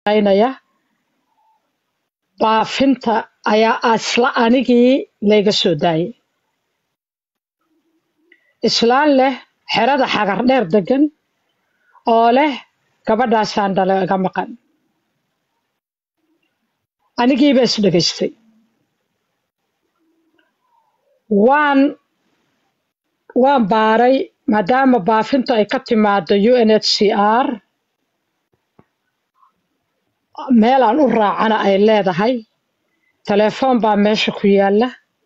shaqaynaya baafinta ayaa asla anigii layga soo daayay islaan leh xerada xagar dheer degan oo leh gabadhaasaan dhalo iga maqan anigiiba isdhegaystay waan waan baaray maadaama baafinta ay ka timaado u n h c r meel aan u raacana ay leedahay telefoon baa meesha ku yaala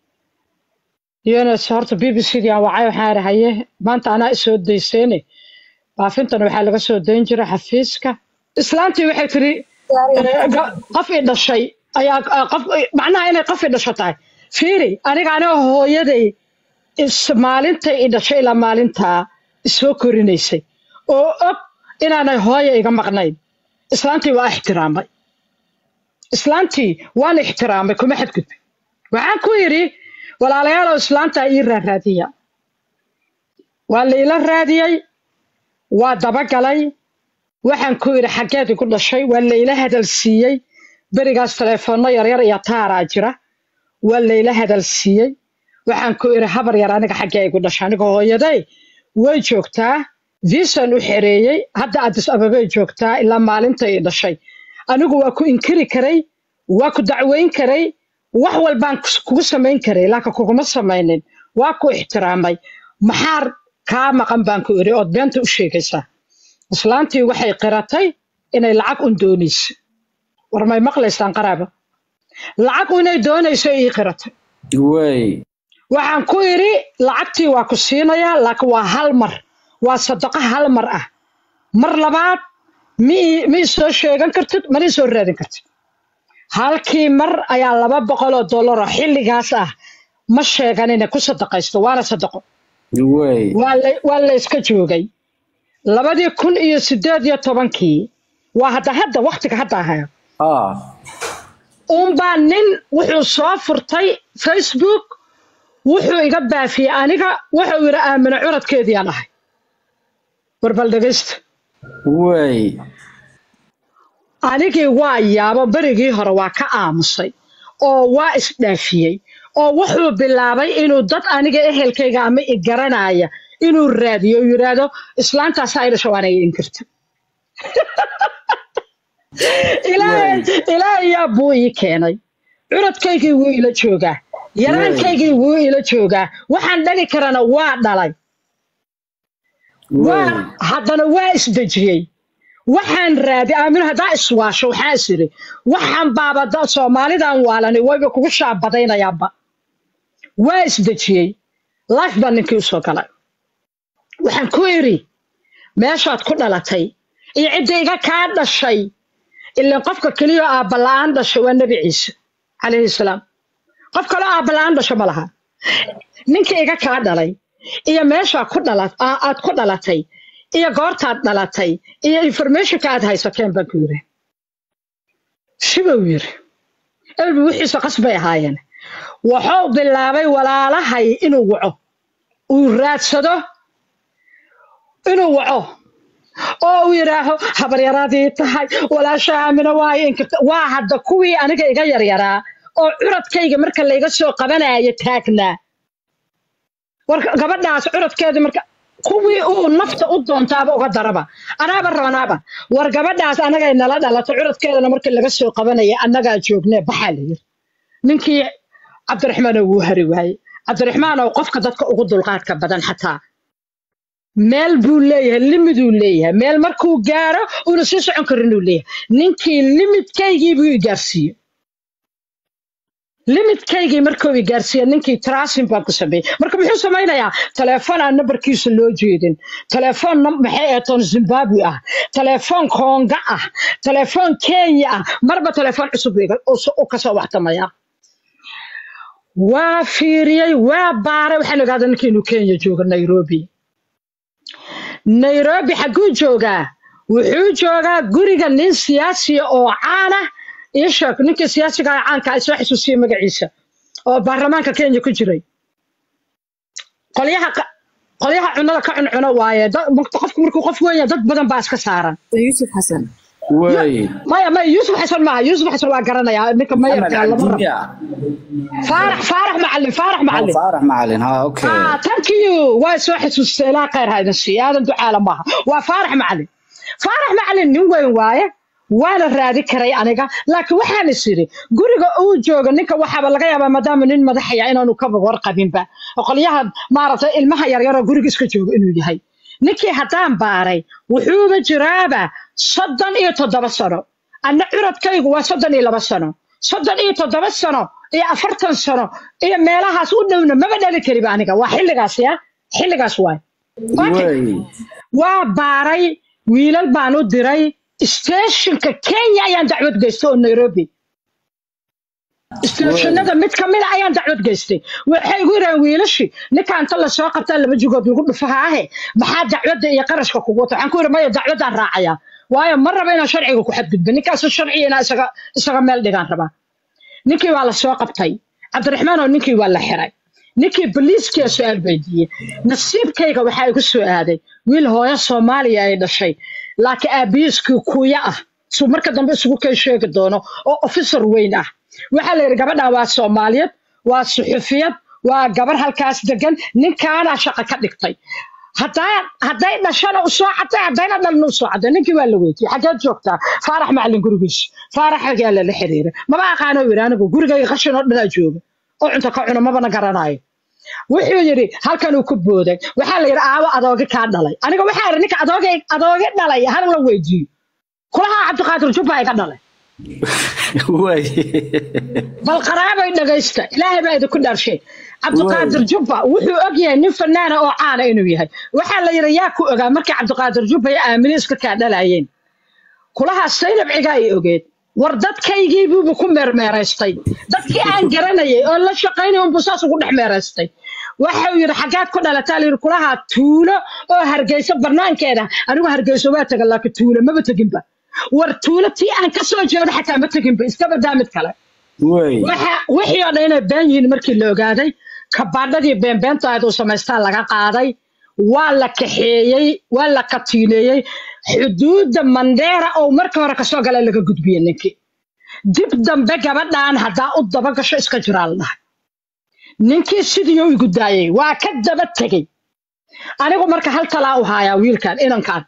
uns horta b b c dii aan wacay waxaan idhi haye maanta anaa isoo dayseene baafintana waxaa laga soo dayn jiray xafiiska islaantii waxay tiri eh, ga- qof i dhashay ayaa ah, qof macnaha inay qof i dhasho tahay fiiri aniga aniga hooyaday is maalintay i dhashay ilaa maalintaa isoo korinaysay oo og inaanay hooya iga maqnayn islaantii waa ixtiraamay islaantii waan ixtiraamay kuma xadgudbin waxaan ku yidhi walaalayaalow islaantaa ii raaraadiya waa la ila raadiyey waa dabagalay waxaan ku yidhi xaggeed igu dhashay waa la ila hadal siiyey berigaas telefoonno yaryar iyo taaraa jira waa la ila hadal siiyey waxaan ku idhi habar yar aniga xaggee igu dhashay aniga hooyaday way joogtaa viisan u xereeyey hadda addis ababay joogtaa ilaa maalinta i dhashay anigu waa ku inkiri karay waa ku dacweyn karay wax walbaan kus- kugu samayn karay laakiin kuguma samaynin waa ku ixtiraamay maxaa kaa maqan baan ku idhi ood beenta u sheegaysaa islaantii waxay qiratay inay lacag un doonayso war may maqlaysaan qaraaba lacag inay doonayso ii qiratay way waxaan ku idhi lacagtii waa ku siinayaa laakiin waa hal mar waa sadaqo hal mar ah mar labaad mi mi soo sheegan kartid mana ii soo raadin kartid halkii mar ayaa laba boqol oo dollar oo xilligaas ah ma sheegan inay ku sadaqaysto waana sadaqo way waa la waa la iska joogay labadii kun iyo sideed iyo tobankii waa hadda hadda waktiga hadda ahayo ah uunbaa nin wuxuu soo furtay facebook wuxuu iga baafiyey aniga wuxuu yidhi aamino curadkeediiyaan ahay warbal dhegaysta way anigii waa yaabo berigii hore waa ka aamusay oo waa isdhaafiyey oo wuxuu bilaabay inuu dad aniga ehelkayga ama i garanaya inuu raadiyo oo yidhaahdo islaantaas ay dhasho waana inkirta ilaahay ilaahay yaa buu ii keenay curadkaygii wuu ila joogaa yaraankaygii wuu ila joogaa waxaan dhali karana waa dhalay waa way haddana waa isdejiyey waxaan raadi aamino haddaa iswaasho waxaa is idhi waxaan baaba da- soomaalidan waalani wayba kugu shaabadaynayaanba waa isdejiyey life baa ninkii usoo galay waxaan ku idhi meeshaad ku dhalatay iyo cidda iga kaa dhashay ilaan qofka keliya aabba la'aan dhashay waa nebi ciise calayhi salaam qof kaloo aabba la'aan dhasho ma laha ninka iga kaa dhalay iyo meeshaa ku dhala aa- aad ku dhalatay iyo goortaad dhalatay iyo informationka aad haysateen baan ku yidhi shibuu yidhi elbi wixiisa qasbay ahaayeen wuxuu bilaabay walaalahay inuu waco uu raadsado inuu waco oo uu yidhaaho habaryaraadii tahay walaasha aamina waayo inkirta waa hadda kuwii aniga iga yaryaraa oo curadkayga marka layga soo qabanaya taagnaa war gabadhaas curadkeeda marka kuwii uu nafta u doontaaba uga daraba anaaba rabanaaba war gabadhaas anagay nala dhalato curadkeedana markii laga soo qabanaya annagaa joognee baxaa la yiri ninkii cabdiraxmaan wuu hari waaye cabdiraxmaan oo qofka dadka ugu dulqaadka badan xataa meel buu leeyahay limiduu leeyahay meel markuu gaaro uuna sii socon karin uu leeyahay ninkii limidkaygii buu i gaarsiiyey limidkaygii markuu i gaarsiiyey ninkii tracing baan ku sameeyey marka muxuu samaynayaa telefoon aan nambarkiisa loo jeedin telefoon nam- maxay eetoon zimbabwe ah telefoon konga ah telefoon kenya ah marba telefoon cusub buu iga- u u kasoo waxtamaya waa fiiriyey waa baaray waxaan ogaaday ninkii inuu kenya joogo nairobi nairobi xagguu joogaa wuxuu joogaa guriga nin siyaasiya oo caana ii sheeg ninkii siyaasiga ah caanka ah isoo xasuusiyey magaciisa oo baarlamaanka kenya ku jiray qolyaha qa- qolyaha cunada ka cuncuno waaye dad- qofku markuu qof weyn yahay, dad badan baa iska saaran yuusuf xasan way maya maya yuusuf xasan maaha yuusuf xasan waa garanayaa ninka maxamed mayarka lama rabo cabdiya faarax faarax macalin faarax macalin faarax macalin ha okay ah thank you waa soo xasuustay ilaa khayr ha idin siiyo aadan ducaala maaha waa faarax macalin faarax macalin nin weyn waaye waana raadi karay aniga laakiin waxaan is idhi guriga uu joogo ninka waxaaba laga yaabaa maadaama nin madaxaya inaanu kaba warqabinba oo qolyaha maaragtay ilmaha yaryaroo guriga iska joogo inuu yahay ninkii haddaan baaray wuxuuba jiraaba soddon iyo toddoba sano anna curadkaygu waa soddon iyo laba sano soddon iyo toddoba sano iyo afartan sano iyo meelahaas u dhowna maba dhali kariba aniga waa xilligaas ya xilligaas waay Okay. way waa baaray wiilal baan u diray steeshinka kenya ayaan dacwad geystay oo nairobi steeshinada mid ka mida ayaan dacwad geystay waxay igu yidhahan wiilashii ninka inta lasoo qabtaa laba jugood lagu dhufahaahe maxaa dacwadda iyo qarashka kugu wata waxaan ku yidhi maya dacwaddaan raacayaa waayo ma raba inaan sharciga ku xadgudbo ninkaasu sharciga inaa isaga isaga meel dhigaan rabaa ninkii waa la soo qabtay cabdiraxmaan oo ninkii waa la xiray ninkii boliiskiya su-aal weydiiyey nasiibkayga waxaa igu soo aaday wiil hooyo soomaaliya ay dhashay laakiin aabiyiskii kuya ah suu marka dambe isugu kay sheegi doono oo officer weyn ah waxaa la yidhi gabadhan waa soomaaliyad waa suxufiyad waa gabar halkaas degan ninkaanaa shaqo ka dhigtay haddaa hadday dhashana u soo cadday haddayna dhalna u soo cadday ninkii waa la weydiiyey xaggeed joogtaa faarax macalin gurigiisa faarax ayaa lala xiriiray maba aqaano yidhi anigu gurigayga qashin oo dhanaa jooga oo cunto ka cuno mabana garanayo wuxuu yidhi halkan uu ku booday waxaa la yidhi aawo adoogi kaa dhalay aniga waxaa yidhi ninka adoogi adoogi dhalay hal la weydiiyo kulahaa cabdiqaadir jubba iga dhalay way bal qaraabay dhagaysta ilaahay baa idinku dhaarshay cabdiqaadir jubba wuxuu og yahay nin fanaana oo caana inuu yahay waxaa la yidhi yaa ku ogaa markii cabdiqaadir jubba iyo aamine iska kaa dhalayeen kulahaa saynab cigaa ay ogeed war dadkaygii buuba ku meermeeraystay dadkii aan garanayay oo la shaqaynay unbuu saas ugu dhex meeraystay waxau yidhi xaggaad ku dhalataa layidhi kulahaa tuulo oo hargeyso banaankeeda anigu hargeyso waa taga laakiin tuulo maba teginba war tuulo tii aan ka soo jeedo xataa ma teginba iska badaa mid kale way waxa wixii oo dhan inay been yihiin markii la ogaaday kabaadhadii beenbeenta ahayd uu samaystaa laga qaaday waa la kaxeeyey waa la katiineeyey xuduudda mandheera oo marka hore kasoo gala laga gudbiyey ninkii dib dambe gabadhaan haddaa u daba gasho iska jiraa la dhahay ninkii sidii u igu daayey waa ka daba tegey anigu marka hal talaa u haayaa wiilkan inankan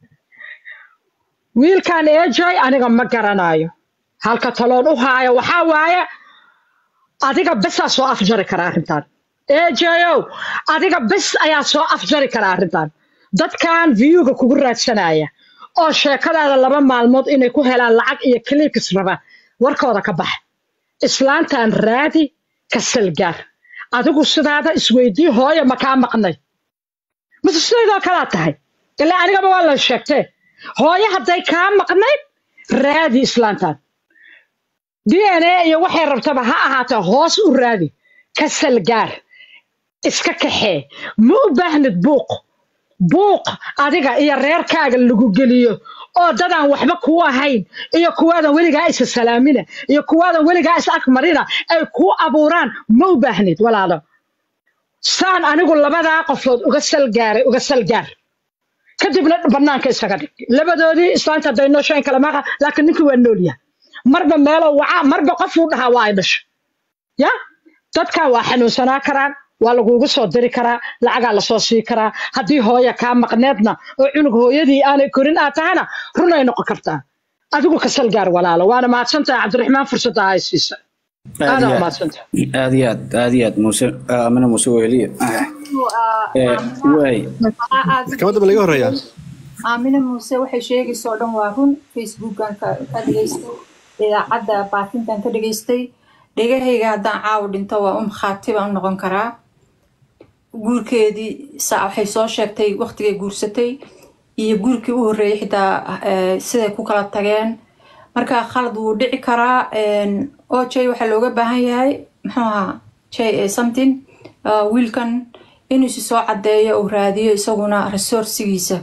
wiilkan ejoy aniga ma garanayo halka taloon u haayo waxaa waaye adiga besaa soo afjari kara arrintan ejoyow adiga bes ayaa soo afjari kara arrintan dadkan viyuga kugu raadsanaya oo sheekadaada laba maalmood inay ku helaan lacag iyo kliikis raba warkooda ka baxa islaantan raadi ka salgaar adigu sidaada isweydii hooyo ma kaa maqnay mise sidaydoo kalaa tahay ilaa anigaba waa la sheegtee hooyo hadday kaa maqnayd raadi islaantan d n a iyo waxay rabtaba ha ahaatee hoos u raadi ka salgaar iska kaxee ma u baahnid buuq buuq adiga iyo reerkaaga lagu geliyo oo dadaan waxba kuu ahayn iyo kuwaadan weligaa isa salaamina iyo kuwaadan weligaa is agmarina ay kuu abuuraan ma u baahnid walaalo saan anigu labadaa qofood uga salgaaray uga salgaar kadibna banaanka isaga dhig labadoodii islaanta hadday nooshayn kala maaqa laakiin ninkii waa nool yahay marba meeloo wacaa marba qofuu dhahaa waa ay dhasho ya dadkan waa xanuunsanaa karaan waa lagugu soo diri karaa lacagaa lasoo sii karaa haddii hooya kaa maqneedna oo cunug hooyadii aanay korin aad tahana runay noqon kartaa adigu ka salgaar walaalo waana mahadsantahay cabdiraxmaan fursadda ay siisa aad aadaa iyo aad mahadsantahay aad iyo aad aad iyo aad muuse amina muuse weheliye Eh, way maxkamadda ma laga horeeyaa aamine muuse waxay sheegaysa oo dhan waa run facebookan ka ka dhageystay idaacadda baafintan ka dhageystay dhegahayga haddaan caawa dhinto waa um khaati baan u noqon karaa guurkeedii saa waxay soo sheegtay waqtigay guursatay iyo guurkii u horreeyay xitaa eh, siday ku kala tageen marka khalad wuu dhici karaa oo jay waxaa looga baahan yahay muxuu ahaa jay eh, something uh, wiilkan inuu isi soo caddeeyo uu raadiyo isaguna resourcigiisa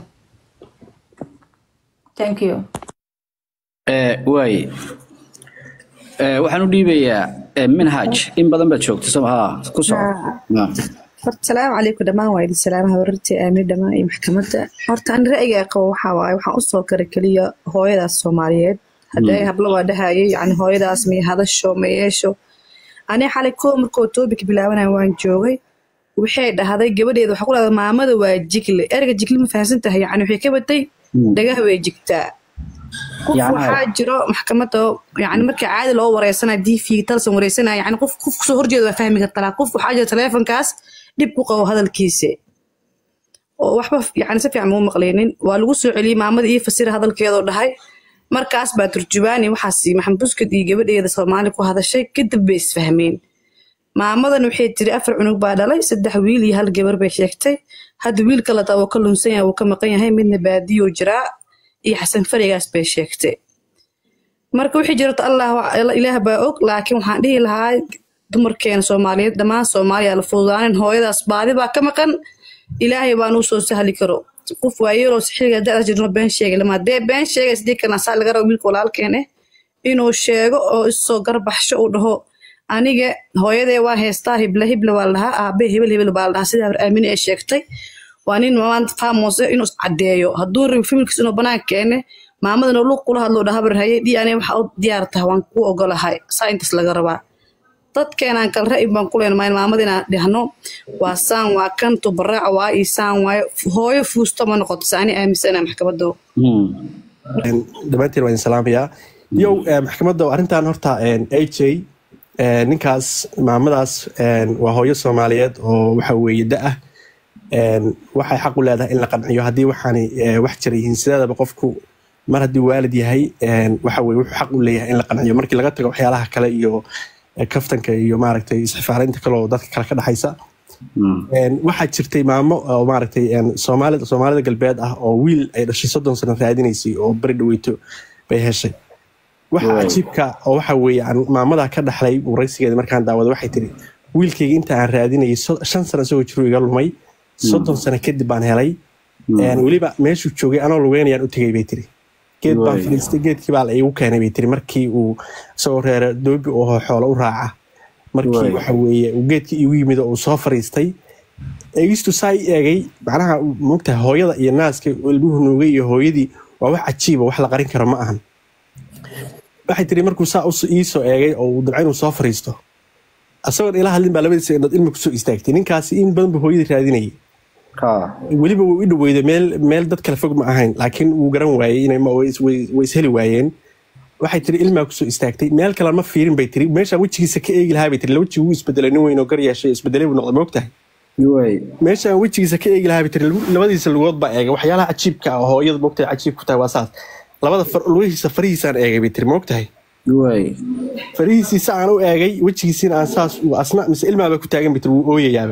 thank you Eh, way Eh, waxaan u dhiibayaa eh, minhaj in badan baad joogta soo ha ku soco Ah. horta salaamu calaykum dhammaan waa idin salaamaha warartii aamir dhammaan iyo maxkamadda horta ani ra'yiga qabo waxaa waaye waxaan usoo kara keliya hooyadaas soomaaliyeed hadday hablo waa dhahayay yani hooyadaas may hadasho ma yeesho ani xalay koo markoo toobik bilaabanaya waan joogay waxay dhahday gabadheeda waxaa ku dhahday maamada waa jigle erga jigle ma fahamsan tahay yani waxay ka batay dhagaha way jigtaa qof Yacni- waxaa jiro maxkamadda yani markii caadi loo wareysanaya dv talsan wareysanaya yani qof qof kusoo horjeeda waa fahmi kartaa qof waxaa jira taleefonkaas dhib ku qabo hadalkiisa oo waxba yani si fiican muu maqlaynin waa lagu soo celiyey maamada iyo fasira hadalkeedoo dhahay markaas baa turjubaani waxaas maxamed buskad iyo gabadheeda soomaali ku hadashay kadib bay isfahmeen maamadan waxay tiri afar cunug baa dhalay saddex wiil iyo hal gabar bay sheegtay hadda wiil kale taa wuu ka lunsan yahay wuu ka maqan yahay midna baadiyuu jiraa iyo xasan farigaas bay sheegtay marka wixii jirto allah ilaah baa og laakiin waxaan dhihi lahaa dumarkeena soomaaliyeed dhammaan soomaaliya la fududaanin hooyadaas baadi baa ka maqan ilaahay baa nuu soo sahli karo qof waayeeloo xiliga da'da jirno been sheegay lama dee been sheegay sidii kana saa laga rabo wiilka walaalkeen eh inuu sheego oo isoo garbaxsho uu dhaho aniga hooyadee waa heestaa hibla hibla waa la dhahaa aabe hebel hebel baa la dhahaa sida aamine ee sheegtay waa nin maanta faamose inuu iscadeeyo hadduu rabi familkiis inuu banaan keene maamadana luuq kula hadloo dhahabar haye dhii aniga waxa u diyaar tahay waan kuu ogolahay saa intaas laga rabaa dadkeenaan kal ra'yi baan ku leenahay maamada inaan dhahno waa saan waa kan tubaraac waa ii saan waayo hooyo fuusto ma noqoto saani aaminsana maxkamadda dhammaantiin waa idin salaamayaa yow eh, maxkamadda arrintan horta aj ninkaas maamadaas eh, waa hooyo soomaaliyeed oo waxa weeye da-ah Eh, waxay xaq u leedahay in la qanciyo haddii waxaani eh, wax jira yihiin sideedaba qofku mar haddii waalid yahay eh, waxa weye wuxuu xaq u leeyahay in la qanciyo markii laga tago waxyaalaha kale iyo eh, kaftanka iyo maaragtay isxifaarinta kale oo dadka kale ka dhexaysa Een, waxaa jirtay maamo oo maaragtay een, soomaalida soomaalida galbeed ah oo wiil ay dhashay soddon sano raadinaysay oo beri dhaweyto bay heshay waxa Wow. cajiibka oo waxa weeye aan maamada ka dhaxlay waraysigeeda markaan daawado waxay tiri wiilkayga inta aan raadinayay so- shan sano isagoo jiru iga lumay soddon sano kadib baan helay Een, weliba meeshuu joogay anoo lugeynayaan u tegay bay tiri geed baan Way. fadhiistay geedkii baa la iigu keenay bay tiri markii uu isagoo reere doobi oo xoolo u raaca markii Way. waxa weeye uu geedkii iigu yimid oo uu soo fariistay eegistu saa i eegay macnaha mogtahay hooyada iyo naaska ilmuhu nuugay iyo hooyadii waa wax cajiiba wax la qarin karo ma ahan waxay tiri markuu saa us- iisoo eegay oo uu dabca inuu soo fariisto isagoon ila hadlin baa labadiisa indhood ilmi kusoo istaagtay ninkaasi in badan buu hooyadii raadinayay ha weliba wuu i dhaweyday meel meel dad kale fog ma ahayn laakiin wuu garan waayey inay ma- way is- way way isheli waayeen waxay tiri ilmaa kusoo istaagtay meel kale ma fiirin bay tiri meeshaa wejigiisa ka eegi lahaa bay tiri la wejigi wuu isbedelay nin weyn oo gar yeeshay isbedelay buu noqday moogtahay way meeshaan wejigiisa ka eegi lahaa bay tiri lagu- labadiisa lugood baa eegay waxyaalaha cajiibka ah oo hooyada moogtahay cajiib ku tahay waa saas labada far lugihiisa farihiisaan eegay bay tiri moogtahay way farihiisiisa aan u eegay wejigiisiina aan saas u asna mise ilmaaba ku taagan bay tiri wuu ooyayaaba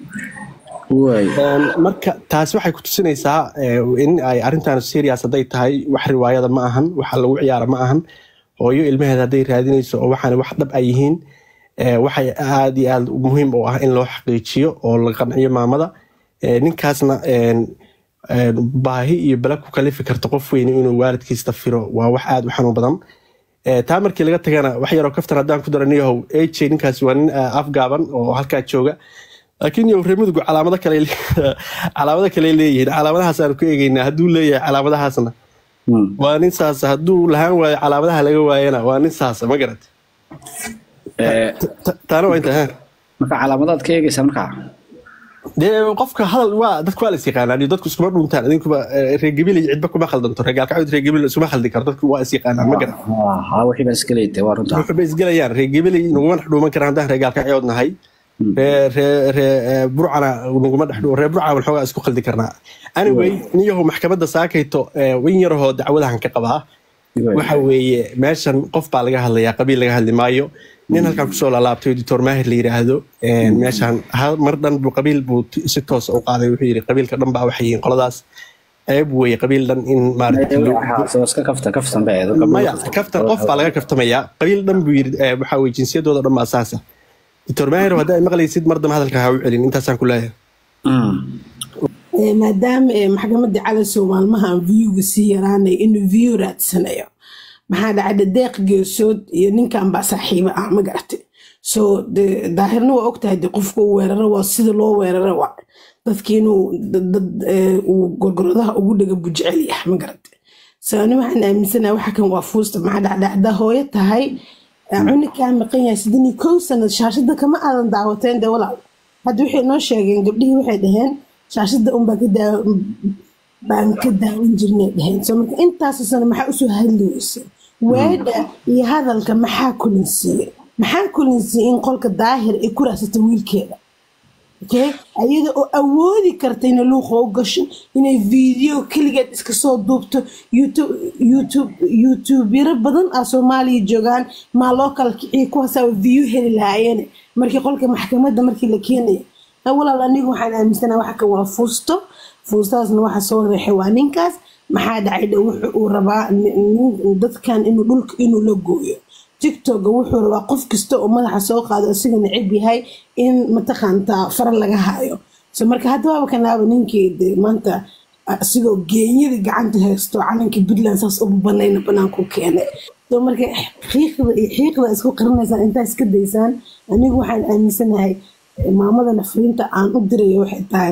way Een, marka taasi waxay ku tusinaysaa eh, in ay arrintan serious hadday tahay wax riwaayada ma ahan waxa lagu ciyaara ma ahan hooyo ilmaheeda hadday raadinayso oo waxaan wax dhab ay yihiin eh, waxay aad iyo aad muhiim u ah in loo xaqiijiyo oo la qanciyo maamada Eh, ninkaasna een, een, baahi iyo bala ku kalifi karta qof weyn inuu waalidkiista firo waa wax aad u xanuun badan Eh, taa markii laga tagana wax yaroo kaftan haddaan ku daraniyahow aj ninkaasi waa nin eh, afgaaban oo halkaa jooga laakiin yow reer mudugu calaamado kale calaamado kale leeyihiin calaamadahaas aanu ku eegeynaa hadduu leeyahay calaamadahaasna waa nin saasa hadduu lahaan waayo calaamadaha laga waayana waa nin saasa ma garat Eh, taana waa inta ha marka calaamadaad ka eegaysa markaa dee qofka hadal waa dadku waa la is yaqaanaan iyo dadku iskuma dhuntaan idinkuba eh, reer gabilay cidba kuma khaldanto reer gaalkacyood reer gabilay iskuma khaldi karo dadku waa is yaqaanaan ma garat ha wixii baa iska leeytay waa runta wuxuu bay isgelayaan reer gabilay naguma dhex dhuuman karaan haddaan reer gaalkacyood nahay ree ree ree eh, burcana naguma dhex dhu reer burcana waxoogaa isku khaldi karnaa anyway niyahow maxkamadda saakayto eh, in yarahoo dacwadahan ka qabaa waxa weeye meeshan qof baa laga hadlayaa qabiil laga hadli maayo nin halkan kusoo laalaabtay doctor maahir la yiraahdo een, meeshan hal mar dhan buu qabiil buu t- si toosa u qaaday wuxuu yidhi qabiilka dhan baa waxay yihiin qoladaas ceeb weeye qabiil dhan in maaragtay loo- soo iska kafta kaftan ba eedo maya kaftan qof baa laga kaftamayaa qabiil dhan buu yidhi eh, waxa weye jinsiyadooda dhan baa saasa doctor maahir haddaa ay maqlaysid mar dambe hadalka ha u celin intaasaan ku leeyahay Ee, maadaama ee, maxkamadda calasow maalmahan viewga sii yaraanay inuu view raadsanayo maxaa dhacda deeq geesood iyo ninkan baa saaxiibo ah ma garatay so de daahirna waa ogtahay de qofka uu weeraro waa sida loo weeraro waa dadki inuu dad- dad, eh, uu gorgoradaha ugu dhega buu jecel yahay ma garate so ani waxaan aaminsanahay waxa kan waa fuusta maxaa dhacdhacda hooyo tahay eh, cunug kaa maqan yahay sidin iyo kow sanad shaashada kama aadan daawateen de walaal hadda waxay noo sheegeen gabdhihii waxay dhaheen shaashada unbaa ka daawa baan ka daawan jirnay dhaheen so marka intaas sano maxaa usoo hadli weyse weedha iyo hadalka maxaa kulinsiiye maxaa kulinsiiye in qolka daahir ay ku raasata wiilkeeda okay ayada oo awoodi karta inay luuqa u gasho inay video keligeed iska soo duubto youtube youtube youtubero badan ah soomaaliya joogaan maa loo kala kiciyo kuwaasaa view heli lahaayeen markii qolka maxkamadda markii la keenayo Ah, walaal anigu waxaan aaminsanaha waxa kan waa fuusto fuustaasna waxa soo reexay waa ninkaas maxaa dhacay dhe wuxu uu rabaa nin- nin- dadkan inuu dhulka inuu la gooyo tiktoka wuxuu rabaa qof kasta oo madaxa soo qaado isaga neceb yahay in mataqaantaa fara laga hayo so marka hadda waaba kanaaba ninkii de maanta ah, asigoo geenyadii gacanta haysto calankii puntland saas uba banayna banaanku keenay so marka xiiqda iyo xiiqda isku qarinaysaan intaa iska daysaan anigu waxaan aaminsanahay eh, maamadana fariinta aan u dirayo waxay tahay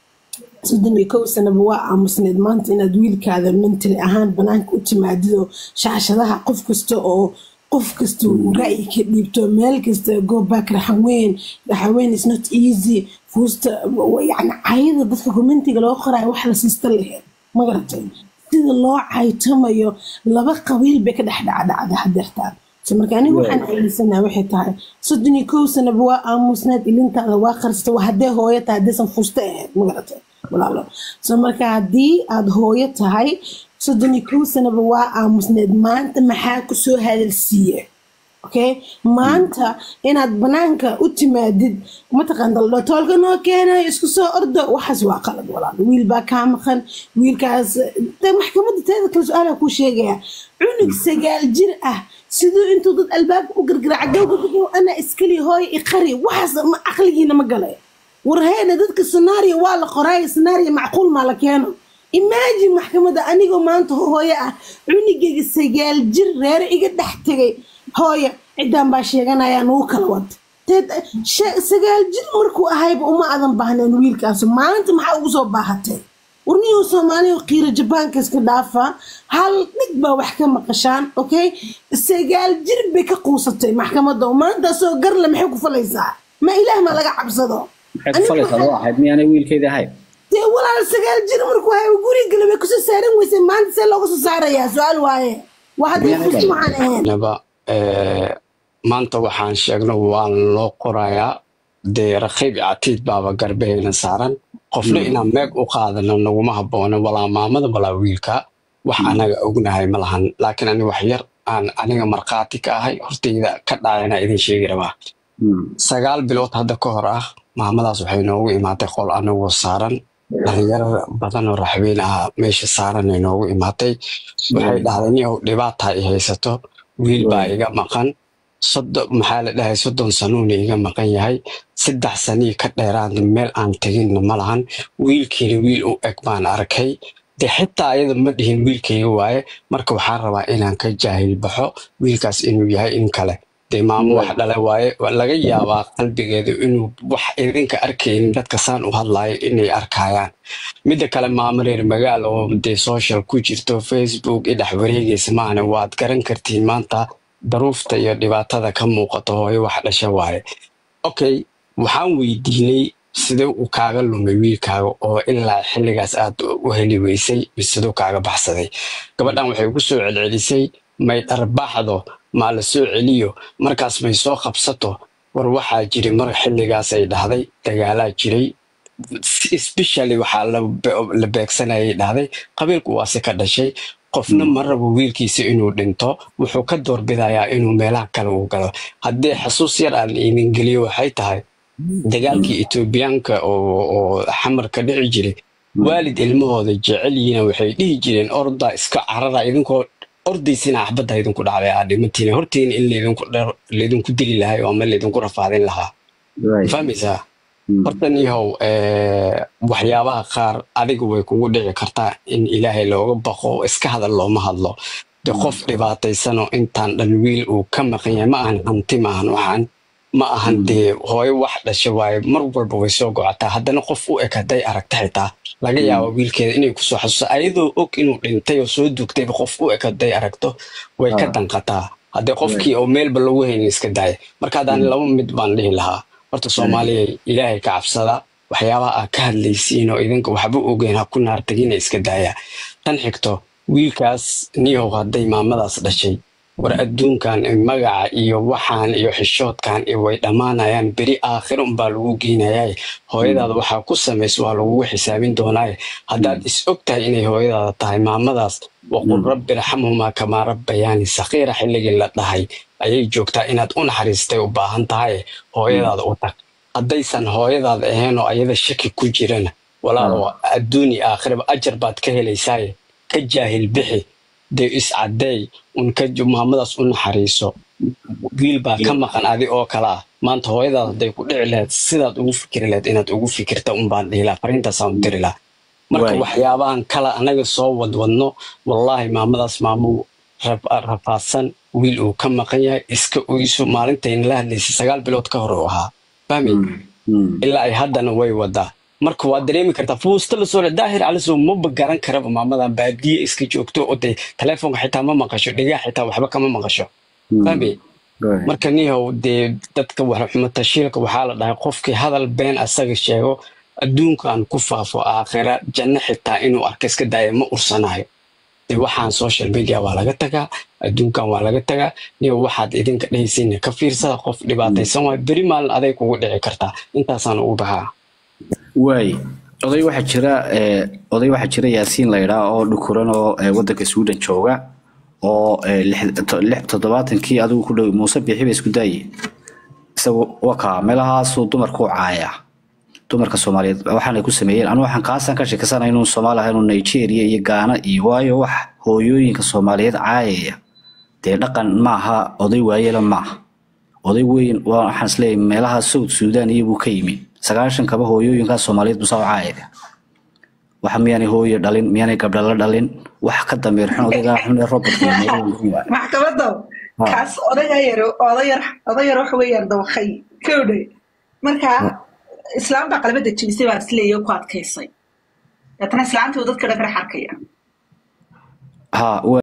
soddon iyo kow sanaba waa aamusneed maanta inaad wiilkaada mentally ahaan banaanka u timaadido shaashadaha qof kasta oo qof kasta uu ra'yi ka dhiibto meel kasta go back raxaweyn raxaweyn is not easy fuusta yani cayada dadka commentiga loo qoraayo wax la siista laheed ma garatay sida loo caytamayo laba qabiil bay ka dhex dhacdhacda hadeertaan so marka anigu waxaan aaminsanaha waxay tahay soddon iyo kow sanaba waa aamusneed ilintaada waa qarsta waa haddee hooyo tahay haddaysan fuusta ahayd ma garatay walaalo so marka haddii aad hooyo tahay soddon iyo kow sanaba waa aamusneed maanta maxaa ku soo hadalsiiye okay maanta inaad banaanka u timaadid mataqaanta toolka noo keenayo isku soo ordo waxaas waa qalad walaal wiil baa kaa maqan wiilkaas de maxkamadda teeda kale su-aalaa kuu sheegaya cunug sagaal jir ah siduu intuu dad albaabka u gargaraaca gawgagagow ana iskali hooyo iqari waxaas ma caqligiina ma galay warheena dadka scenario waa la qoraayo scenario macquul maa la keeno imagine maxkamadda anigoo maanta hooyo ah cunugeyga sagaal jir reere iga dhex tegay hooyo ciddaan baa sheeganaya nugu kala wad teed she- sagaal jir markuu ahayba uma adan baahneen wiilkaas maanta maxaa ugu soo baahatay warniyuu soomaaliya qiiro jabaanka iska dhaafaa hal dhig baa wax ka maqashaan okay sagaal jir bay ka quusatay maxkamadda maanta soo garle maxay ku falaysaa ma ilaah ma laga cabsado maxay ku falaysaa loo ahayd miyaanay wiilkeedii ahayd dee walaal sagaal jir markuu hayo guriga gale way kusoo saaran weysay maanta see looga soo saarayaa su-aal waaye waa hadday Miyaanay fusti dhalan? waxaan ahayn naba eh, maanta waxaan sheegno waa loo qorayaa dee raqiib iyo catiid baaba garbeheena saaran qofna inaan meeg u qaadano naguma habboona walaa maamada walaa wiilka wax anaga ognahay ma lahan laakiin ani wax yar aan aniga markhaati ka ahay hortayda ka dhacayna idin sheegi rabaa sagaal bilood hadda ka hor ah maamadaas waxay noogu imaatay qol anagoo saaran dhalinyaro badan oo raxweyn ah meesha saaran ay noogu imaatay waxay dhahday nin ow dhibaata i haysato wiil baa iga maqan soddon maxaa la dhahay soddon sanuuna iga maqan yahay saddex sanii ka dheeraadna meel aan teginna ma lahan wiilkiina wiil u eg baan arkay de xitaa ayada ma dhihin wiilkayga waaye marka waxaan rabaa inaan ka jaahil baxo wiilkaas inuu yahay in kale dee maamo wax dhale waaye waa laga yaabaa qalbigeedu inuu wax idinka arkaynin dadka saan u hadlaayo inay arkayaan midda kale maamo reer magaal oo dee social ku jirto facebook i dhex wareegaysa maahane waad garan kartiin maanta daruufta iyo dhibaatada ka muuqato hooyo wax dhasha waaye okay waxaan weydiinay sidee uu kaaga lumay wiilkaaga oo ilaa xilligaas aad u heli weysay siduu kaaga baxsaday gabadhan waxay ku soo celcelisay may dharbaaxdo maa la soo celiyo markaas may soo qabsato war waxaa jiray mar xilligaas ay dhahday dagaalaa jiray especially waxaa la be- la beegsanayay dhahday qabiilku waase ka dhashay qofna ma rabo wiilkiisa inuu dhinto wuxuu ka doorbidayaa inuu meelaha kale uu galo haddii xasuus yar aan idin geliyo waxay tahay dagaalkii etoobiyaanka oo oo xamarka dhici jiray waalid ilmahooda jecel yihiina waxay dhihi jireen orda iska carara idinkoo ordaysina axbadda idinku dhacday aa dhimantiina hortiina in laydinku dhar- laydinku dili lahay oo ama laydinku rafaadin lahaa fahmaysaa hortan yahow eh, waxyaabaha qaar adiga way kugu dhici kartaa in ilaahay looga baqo iska hadal looma hadlo de qof dhibaataysanoo intaan dhan wiil uu ka maqan yahay ma ahan hanti maahan waxaan ma ahan dee hooyo wax dhasha waaye mar walba way soo gocotaa haddana qof u eg hadday aragta xitaa laga yaabo wiilkeeda inay kusoo xasuuso ayadoo og inuu dhintay oo soo dugtayba qof u eg hadday aragto way ka danqataa haddee qofkii oo meelba lagu haynin iska daaya marka haddaan laba mid baan dhihi lahaa horta soomaaliya ilaahay ka cabsada waxyaabaha aad ka hadlaysiin oo idinka waxba ogeyn ha ku naartagina iska daaya tan xigto wiilkaas niyow hadday maamadaas dhashay war adduunkan magaca iyo waxaan iyo xishoodkan iyo way dhammaanayaan beri aakhir unbaa lagu geynayaa hooyadaada waxaa ku samaysa waa lagugu xisaabin doonaaye haddaad is og tahay inay hooyadaada tahay maamadaas waqul rabbi raxamhumaa kamaa rabbayaani sakiira xilligii la dhahay ayay joogtaa inaad u naxariistay u baahan tahay hooyadaada u tag haddaysan hooyadaada ahayn oo ayada shaki ku jirana walaalo adduuni aakhiraba ajar baad ka helaysaaye ka jaahil bixi dee iscadeey un ka maamadaas u naxariiso wiil baa ka maqan adi oo kale ah maanta hooyadaad hadday ku dhici lahayd sidaad ugu fikri lahayd inaad ugu fikirta unbaan dhihi lahaa fariintaasaan u diri lahaa marka Waay. waxyaabahan kale anaga soo wadwadno wallaahi maamadaas maamu rafaadsan wiil uu ka maqan yahay iska oyso maalintayna la hadlaysay sagaal bilood ka hor uu ahaa fahmi ilaa ay haddana way wadaa marka waad dareemi kartaa fuusta lasoo le daahir calisow maba garan karaba maamadan baadiye iska joogto oo dee taleefonka xitaa ma maqasho dhigaa xitaa waxba kama maqasho fahmi marka nihow dee dadka waxxuma tashiilka waxaa la dhahay qofkii hadal been asaga sheego adduunkan ku faafo aakhira janno xitaa inuu arka iska daaya ma ursanayo dee waxaan social media waa laga tagaa adduunkan waa laga tagaa niyo waxaad idinka dhehaysiina ka fiirsada qof dhibaataysan waay beri maalin aday kugu dhici kartaa intaasaan ugu baxaa waay oday waxaa jira eh, oday waxaa jira yaasiin la yidhaa oo dhukuran oo eh, wadanka sweden jooga oo eh, lix- to- lix- toddobaatankii adigu ku dhow muuse bixi ba isku daaye isagu wakaa meelahaasuu dumarku caaya dumarka soomaaliyeed waxaanay ku sameeyeen anu waxaan kaasaan ka sheekasana inuu soomaali ahay inuu nigeria iyo gaana iyo waayo wax hooyooyinka soomaaliyeed caayaya dee dhaqan maaha oday waayela maaha oday weyn waa waxaan isleeyahay meelaha south sudan iyo buu ka yimi sagaashan kaba hooyooyinkaa soomaaliyeed busaa u caayaya waxa miyaanay hooyo dhalin miyaanay gabdha la dhalin wax ka dambeer xun odaygaa xun ee robert maxkamada Ha. kaas odayga yar odayar odayar waxa weeyaan dawakay kowdhe marka islaam baa qalbada jebisay baa isleeya ku adkaysay deetana islaamtii uu dadka dhan ka dhex arkaya ha